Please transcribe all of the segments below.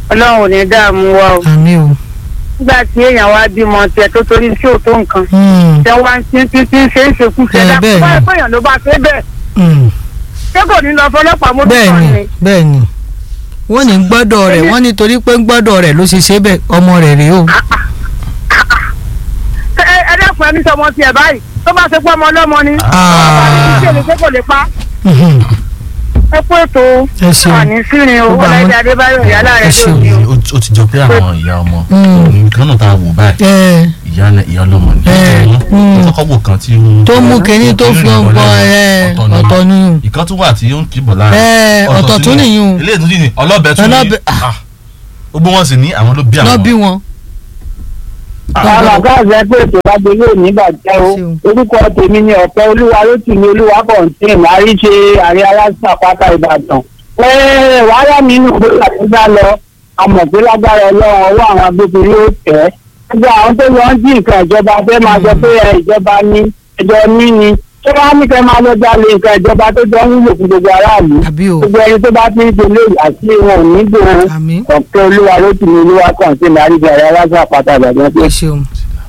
ọlọ́run ò ní dààmú wa o àmì o. nígbà tí èèyàn wá bímọ tiẹ̀ tó torí tí ò tó nǹkan Mm, tẹ wá ń tí tí tí ń ṣe é ṣekú ṣe Eh, dá bẹ́ẹ̀ ni. báyìí fẹ́yàn ló bá ṣe bẹ́ẹ̀ mm. ṣé kò ní lọ fọlọ́pàá mú bẹ́ẹ̀ tán ni ni bẹ́ẹ̀ ni wọ́n ní gbọ́dọ̀ rẹ̀ wọ́n ní torí pé gbọ́dọ̀ rẹ̀ ló ṣe ṣe bẹ́ẹ̀ ọmọ rẹ̀ rèé o. Ṣé ẹ ẹ dẹ́kun ẹni sọmọ tiẹ̀ báyìí tó bá ṣe pọ́ ọmọ ọlọ́mọ ni Ah. ṣé lè ṣe kò lè pa Mhm. ẹ kú ètò ẹ ṣeun. àní sírin o Gbogbo àwọn- ọláìdé adébáyọ̀ ìyálà Ẹ rẹ̀ ṣeun. lóde o. ó ti- ó ti jọ pé àwọn ìyá ọmọ Mm. nǹkan náà tá a wò báyìí ẹ ìyá ìyá ọlọ́mọ ni Eh, mm. ó kọ́kọ́ wò kan tí ó tó mú kínní tó fi ń bọ ẹ ọ̀tọ̀ ni ìkan tún wà tí ó ń kìbọ̀ lára ẹ ọ̀tọ̀ tún nìyí o ilé ìtúndì ni ọlọ́bẹ tún ní Ọlọ́bẹ- Ah. gbogbo wọn sì ní àwọn ló bí lọ bí àwọn wọn. àwọn àgáàzì ẹgbẹ́ ètò lágbo yóò ní bàjẹ́ o Ṣeun. orúkọ tèmi ni ọ̀pẹ olúwa lótìmí olúwa kọ̀ǹtìn àríṣe àrí aláṣà pátá ìbàdàn. ẹ wàhálà mi nù pé àti bá lọ àmọ̀ pé lágbára ọlọ́run ọwọ́ àwọn agbófinró yóò tẹ̀. gbogbo àwọn tó lọ ń jí nǹkan ìjọba fẹ́ máa sọ pé ẹ, ìjọba ní ẹjọ́ ní ni ṣé wàá ní kẹ́ máa lọ jalè nǹkan ìjọba tó jọ ń wúlò fún gbogbo aráàlú. àbí o gbogbo ẹni tó bá ti ń ṣe lóyè àti wọn ò ní gbòòrò àmì ọ̀pẹ olúwa lótìmí olúwa kọ̀ǹtìn àríṣe àrí aláṣà pátá ìbàdàn pé ẹ ṣeun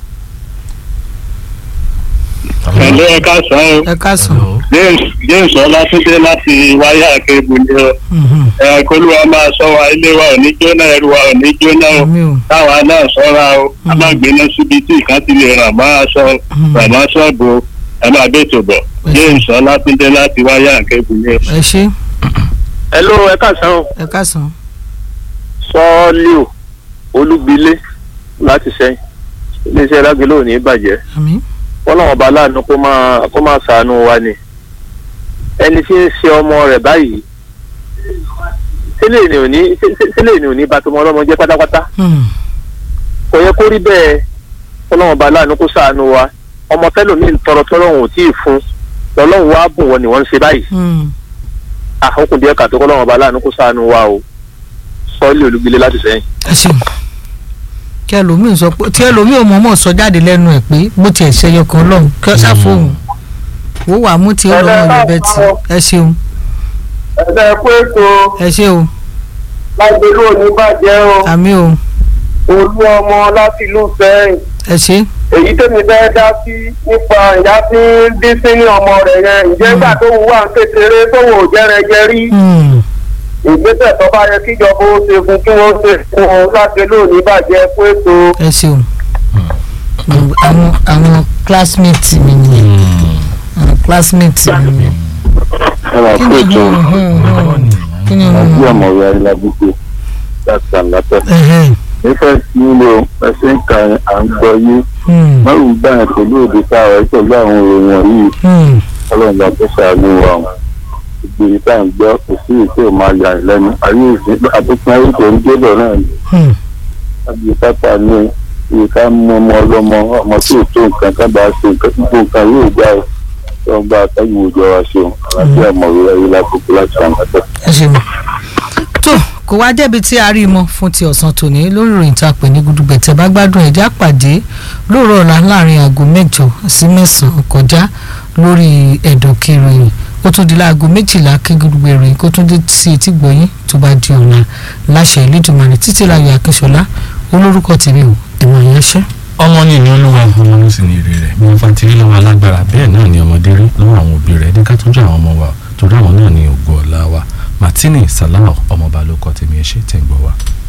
Ẹ̀lẹ́ ẹ̀ka sàn ó. ẹ káàsán. James James Ọlátúndé láti wáyà kébù ni ó. Mhm. Ẹ kólúwa máa sọ wa ilé wa ò ní jóná ẹrù wa ò ní jóná o. àmì o Táwa náà sọ́ra o. A máa gbéná síbi tí ìkan ti lè ràn máa sọ ràn máa sọ́ọ̀bù o. Ẹ máa bẹ́ tó bọ̀. James Ọlátúndé láti wáyà kébù ni ó. ẹ ṣe Hello ẹ̀ka sàn ó. ẹ káàsán. Sọ́ọ́líò Olúgbilé láti sẹ́yìn. Iléeṣẹ́ Lágbélé ò ní bàjẹ́. àmì kọ́lọ́wọ́n bá láàánú kó máa kó máa ṣàánú wa ni ẹni tí ń ṣe ọmọ rẹ̀ báyìí sílẹ̀ ni ò ní sílẹ̀ ni ò ní bá tọmọ ọlọ́mọ jẹ́ pátápátá Hmm. kò yẹ kó rí bẹ́ẹ̀ kọ́lọ́wọ́n bá láàánú kó ṣàánú wa ọmọ tẹ́lòmíì tọrọ tọrọ òun ò tí ì fún lọ́lọ́run wá bùn wọn ni wọ́n ń ṣe báyìí Hmm. àkókò díẹ̀ kàtó kọ́lọ́wọ́n bá láàánú kó ṣàánú wa o sọ́ọ́lì olúgbilé láti sẹ́yìn. ẹ ṣeun kí ẹlòmíì sọ pé tí ẹlòmíì ò mọ̀ọ́mọ̀ sọ jáde lẹ́nu ẹ̀ pé bó tiẹ̀ ṣe ẹyọ kan lọ́hùn kí ọ ṣàfihàn wò wà mú tí ó lọ́wọ́ yọ bẹ́ẹ̀ tí ẹ ṣeun ẹ̀sẹ̀ pé ètò ẹ ṣe o lágbèlú òní bàjẹ́ o àmì o olú ọmọ láti ìlú sẹ́yìn ẹ ṣe èyí tèmi fẹ́ dá sí nípa ìyá tí ń dín sí ní ọmọ rẹ̀ yẹn ǹjẹ́ nígbà tó wù wá ń kékeré tó wò jẹ́rẹ̀jẹ́ rí Hmm. ìgbésẹ̀ tó bá yẹ kíjọba ó ṣe fún kí wọ́n ṣe fún un lágbèlú òní bàjẹ́ pé ètò ẹ ṣeun àwọn àwọn classmates mi nìyẹn àwọn classmates mi nìyẹn ẹ kí ni hùn hùn hùn kí ni hùn hùn ọmọ rẹ̀ alábùkù láti àlàtọ̀ ẹ̀hẹ́n. nífẹ̀ẹ́ sí ilé ẹsẹ̀ ń kan à ń gbọ́ yé Hmm. márùn gbà yẹn pẹ̀lú òde táwa ẹ̀ pẹ̀lú àwọn òròyìn yìí Hmm. ọlọ́run bá tó ṣàánú wa o ìgbèrè tá à ń gbọ́ kò sí èsì ò máa yà lẹ́nu ayé ìsìn àtúntún ayé tó ń débọ̀ náà ni Hmm. àbí pápá ní iye ká mú ọmọ ọlọ́mọ ọmọ tí ò tó nǹkan ká bá ṣe nǹkan tó nǹkan yóò gbà ó tó ń bá àtàgbò òjò wa ṣe o àlàáfíà ọmọwé ayé lákòókò láti àǹkàtà. ẹ ṣeun tó kò wá débi tí a rí mọ fún ti ọ̀sán tòní lórí ìròyìn tá a pè ní gudugbẹ̀ tẹ́ bá gbádùn ẹ̀já pàdé lóòrọ̀ ọ̀la láàrin aago mẹ́jọ sí mẹ́sàn-án kọjá lórí ẹ̀dọ̀ kìròyìn ó tún di láago méjìlá kí gudugbẹ̀ ìròyìn kó tún dé sí etí gbọ̀yìn tó bá di ọ̀la láṣẹ Elédùmarè títí láyọ̀ akínṣọlá olórúkọ tèmi ò ẹ̀wọ̀n yẹn ṣẹ́. ọmọ ní ìní olúwa ọmọ ló sì ní èrè rẹ̀ bí wọ́n fa ti rí lọ́wọ́ alágbára bẹ́ẹ̀ náà ni ọmọdé rí lọ́wọ́ àwọn òbí rẹ̀ ní ká tọ́jú àwọn ọmọ wa torí àwọn náà ni ògo ọ̀la wa martini salau ọmọọba ló kọ́ tèmi ẹ ṣé tẹ̀ ń gbọ́ wa.